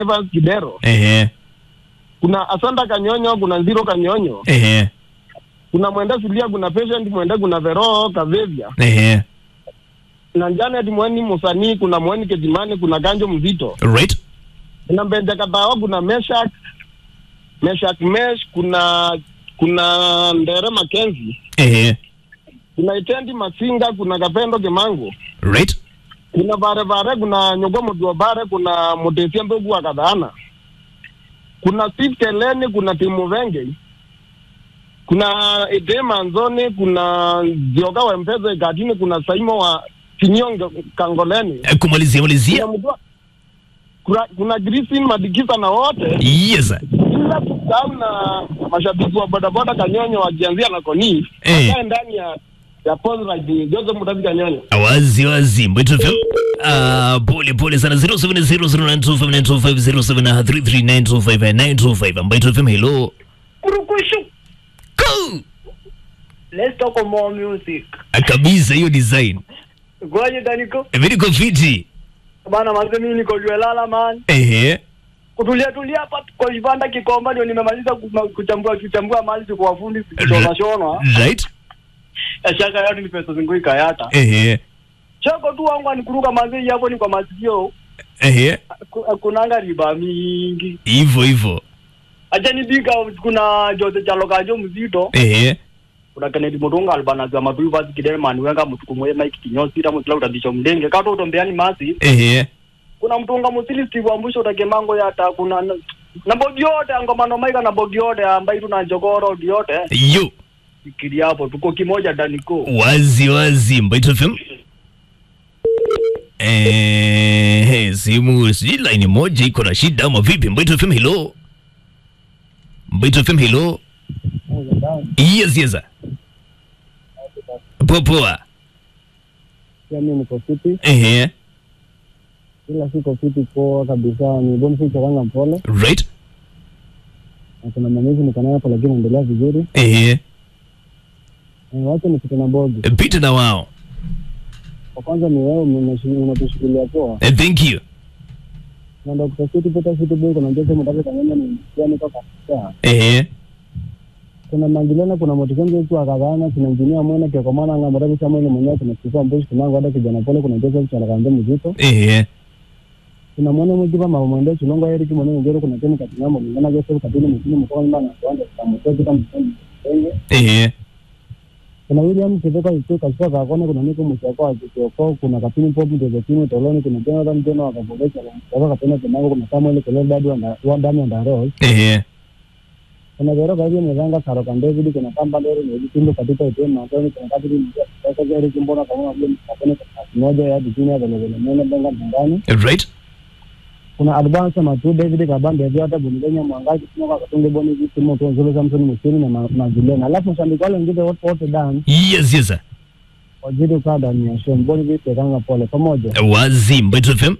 Evans Kidero, ehe kuna Asanda Kanyonyo, kuna Zero Kanyonyo, ehe kuna Mwenda Silia, kuna Patient Mwenda, kuna Vero Kavevya, ehe na Janet Mweni Musanii, kuna Mweni Kejimani, kuna Ganjo Mzito, right kuna Mbenja Katawa, kuna Meshak Meshak Mesh, kuna kuna Ndere Makenzi, ehe kuna Itendi Masinga, kuna Kapendo Kimangu, right kuna Vare Vare, kuna Nyogo Mudua Bare, kuna Mutesia Mbegu wa Kadhana, kuna Steve Keleni, kuna Timu Venge, kuna Ede Manzoni, kuna Zioga wa Mpeze Gatini, kuna Saimo wa Kinyonge Kangoleni, Eh, kumalizia malizia kuna Mudua kuna, kuna Grisin Madikisa na wote yes bila kusahau na mashabiki wa bodaboda Kanyonyo wakianzia na Koni Eh. wakae ndani ya ya Pozrite Joseph Mutabi Kanyonyo. wazi wazi Mbwetu FM Ah, pole pole sana 0700925925 Mbwetu FM hello Kurukushu. Go! Let's talk more music. Ah, kabisa hiyo design Gwaje Daniko? Eh, mimi niko fiti Bana manze mimi niko Jwelala man. ehe Kutulia tulia hapa kwa vibanda Kikomba ndio nimemaliza kuma- kuchambua kuchambua mali kwa wafundi kushona shona. right Shaka yote ni pesa zingu ikayata. ehe Chako tu wangu anikuruka manze hapo ni kwa masikio. ehe Ku- Kunanga riba mingi. hivyo hivyo Acha nibika kuna Jose Chalokajo mzito. ehe Kuna Kennedy Mutunga albana za matu basi Kidelman wenga mtukumwe Mike Kinyosi ta mutla utabisha mdenge kato utombeani masi. ehe kuna mtunga musili steve wambusho utakemango yata kuna na- na bogi yote angomano maika na bogi yote ambayo tuna jogoro yote yo ikili hapo tuko kimoja daniko wazi wazi Mbwetu FM Eh, simu sijui line moja iko na shida ama vipi? Mbwetu FM hello. Mbwetu FM hello. Yes, yes. Poa poa. Pia mimi niko fiti, Ehe, ila siko fiti poa kabisa. Ni Boniface Kanga Mpole right. na kuna manezi niko nayo hapo, lakini naendelea vizuri. Ehe, Eh, Wacha nipite na bogi. pita na wao. Kwa kwanza ni wewe mnashi- unatushikilia poa Eh, Thank you. na Dr. City Peter City Boy, kuna Jose Mutabi Kanyonyo ni yani toka Afrika. Ehe, kuna Mangilena, kuna Motikenzo wetu wa Kadhana, kuna Injinia Mwena Kiokomana nga Mutabi Samuel mwenyewe, kuna Kifua Mbushi, kuna Ngwada kijana pole, kuna Joseph Chalakanje mzito, ehe, kuna Mwene Mwigipa Mama Mwende Chulongo Eric Mwene Ngero, kuna Teni Katingambo, Mwana Joseph Katini Mkini Mkoa Nyumba na Kiwanja cha Mtoto kama Mtoto ehe, kuna William Kiveka Itu Kashfa Kakone, kuna Niko Mshako wa Kioko, kuna Kapini Pop Mtezekini Toloni, kuna Jonathan Jono wa Kabogesha, kuna Kapena Kemango, kuna Samuel Kelele Dadu wa wa Dami and Rose, ehe, kuna Vero Kaivia Mwezanga Saroka David, kuna Kamba Lori na Vitimbo katika Etienne Mantoni, kuna Kadri Mjia, kuna Eric Mbona kama vile Kapena moja ya Dijini ya Vele Vele Mene Benga Ndani, right. kuna Advance Matu David Kabande Vyata Bunigenya Mwangaji Kumoka Katunge Boni Vitimo Tuonzulu Samson Musini na Ma- Magilena, alafu shabiki wale wengine wote wote dan Yes, yes. wazidi kukaa ndani ya show Mboni Vite Kanga Pole pamoja. Wazi Mbwetu FM.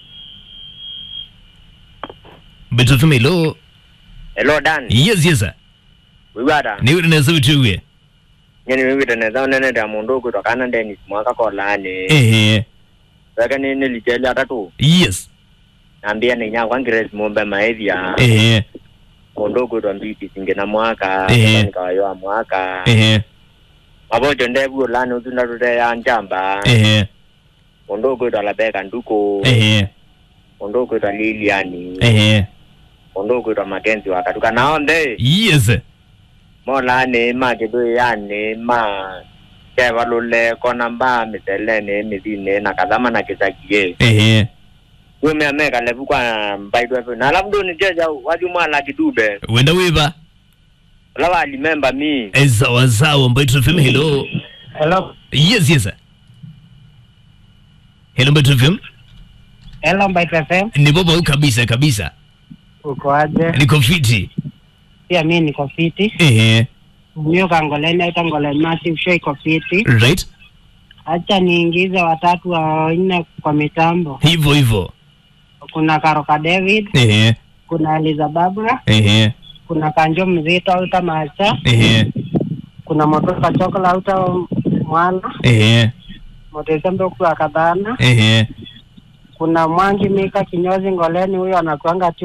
Mbwetu FM hello. Hello Dan. Yes, yes. Wibada. Ni uri neza utuwe. Nyeni wibida neza unene da mundu kutoka na ndeni mwaka kolani. Ehe, Saka ni nilijeli atatu. yes. Nambia ni nyakwa ngires mumbe maethia. Ehe, Mundu kuto mbiti singe na mwaka. Ehe. Nikawayo mwaka. ehe, Mabojo ndebu ulani uzunda tute ya njamba. ehe, Mundu kuto alabeka nduko. ehe, Mundu kuto Liliani. ehe. Mundu kuto Makenzi wakatuka naonde. Yes. Mola ni ma kidu yani ma. Kewa lule kona mba mitelene mithine na kadhama na kisakie. Ehe. Wime ameka levu kwa mbaidwa pe. Na alafu ndo nijeja waju mwala kidube. Wenda wiba. Lawa alimemba mi. Eh, Sawa sawa Mbwetu FM hello. Hello, Yes, yes. Hello Mbwetu FM. hello Mbite FM, Ni baba kabisa kabisa. uko aje? Niko fiti. Pia mimi niko fiti. Ehe, Mio kangoleni aita ngoleni massive show iko fiti. right. Acha niingize watatu wa nne kwa mitambo. Hivyo hivyo. Kuna Karoka David, Ehe, kuna Eliza Babra, ehe, kuna Kanjo Mzito auta Macha, ehe, kuna Motoka Chokola auta Mwana, ehe, Motesembe kwa Kadhana, ehe, kuna Mwangi Mika kinyozi Ngoleni, huyo anakuanga